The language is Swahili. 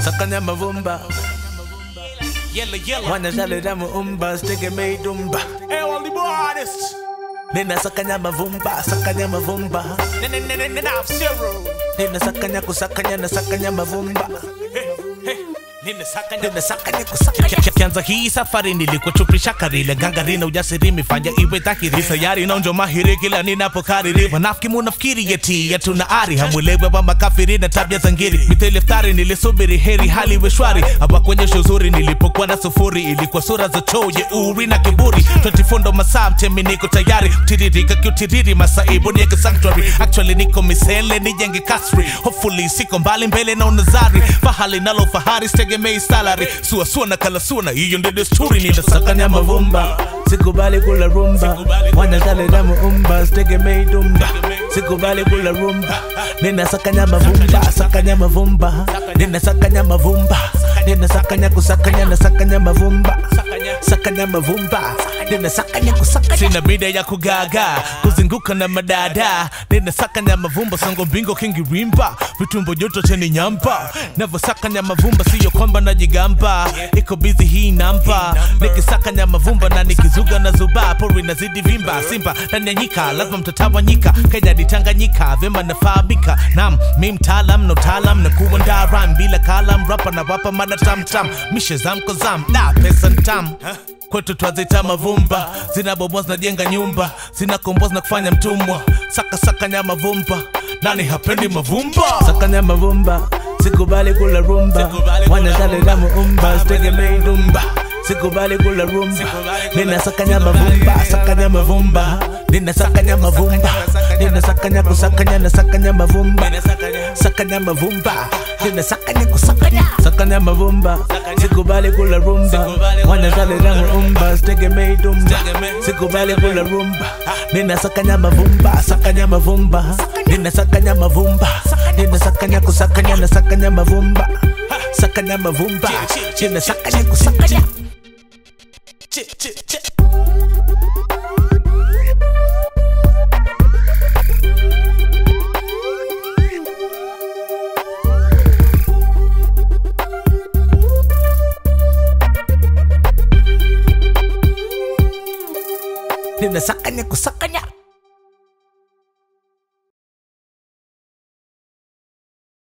sakanya mavumba Yellow, yellow. wanashaleta muumba sitegemei dumba Hey, all the artists. nina sakanya mavumba sakanya mavumba N- n- n- n- n- zero. nina sakanya kusakanya na sakanya mavumba Nina sakanya. nina sakanya kusakanya kianza hii safari nilikuchupisha karile gangarina ujasiri mifanya iwe dhahiri sayari naonjo mahiri kila ninapokariri wanafiki munafikiri yeti yatuna ari hamwelewe wa makafiri na tabia za ngiri mithili iftari nilisubiri heri hali iwe shwari hawakuonyesha uzuri nilipokuwa na sufuri ilikuwa sura za choo jeuri na kiburi 24 ndo masaa mtemi niko tayari tiririka kiutiriri masaibu nieke sanctuary actually niko misele nijenge kasri hopefully siko mbali mbele na unazari fahali nalo fahari sitegemei salary suasua na kalasuna hiyo ndio desturi ninasaka sakanya mavumba sikubali kula rumba wanashaleta muumba sitegemei dumba sikubali kula rumba nina sakanya mavumba sakanya mavumba nina sakanya mavumba nina sakanya kusakanya na sakanya mavumba sakanya mavumba nina sakanya kusakanya sina bida ya kugaga kuzunguka na madada ninasakanya mavumba songo bingo kingirimba vitumbo joto cheni nyampa navyosakanya mavumba siyo kwamba najigamba iko bizi hii namba nikisakanya mavumba na nikizuga na zuba pori nazidi vimba simba ndani ya nyika lazima mtatawanyika kenya ditanganyika vyema nafahamika nam mi mtaalam na utaalam na kuandaa rhyme bila kalam rapa na wapa mada tamtam mishe zamko zam da pesa ntam kwetu twazita mavumba zinabomoa zinajenga nyumba zinakomboa zinakufanya mtumwa saka saka nya mavumba nani hapendi mavumba sakanya mavumba sikubali kula rumba wanashaleta muumba sitegemei dumba sikubali kula rumba nina sakanya mavumba sakanya mavumba nina sakanya mavumba nina sakanya kusakanya na sakanya mavumba sakanya mavumba nina sakanya kusakanya sakanya mavumba sikubali kula rumba wanashaleta muumba sitegemei dumba sikubali kula rumba nina sakanya mavumba sakanya mavumba nina sakanya mavumba nina sakanya kusakanya na sakanya mavumba sakanya mavumba nina sakanya kusakanya Chi, chi, chi. nina sakanya kusakanya